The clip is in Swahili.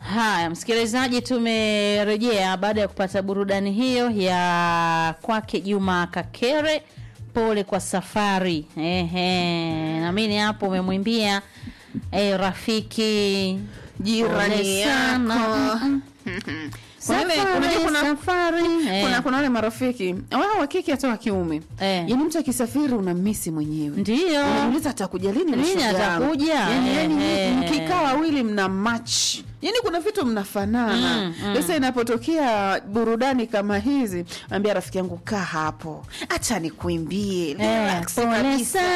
Haya, msikilizaji, tumerejea baada ya kupata burudani hiyo ya kwake Juma Kakere, pole kwa safari. Ehe, naamini hapo umemwimbia eh, rafiki Jirani pole sana. yako. Mm-mm. Kuna ile- Safari, unajua kuna- safari. Eh, kuna kuna wale marafiki wao wa kike hata wa kiume Eh. yaani mtu akisafiri unamisi mwenyewe Ndiyo. unajiuliza atakuja lini Lini mashoga yangu? atakuja? Yaani- yaani Ehe. mkikaa wawili mna match yaani kuna vitu mnafanana Mm, mm. sasa inapotokea burudani kama hizi ambia rafiki yangu kaa hapo acha nikuimbie Eh, relax pole kabisa.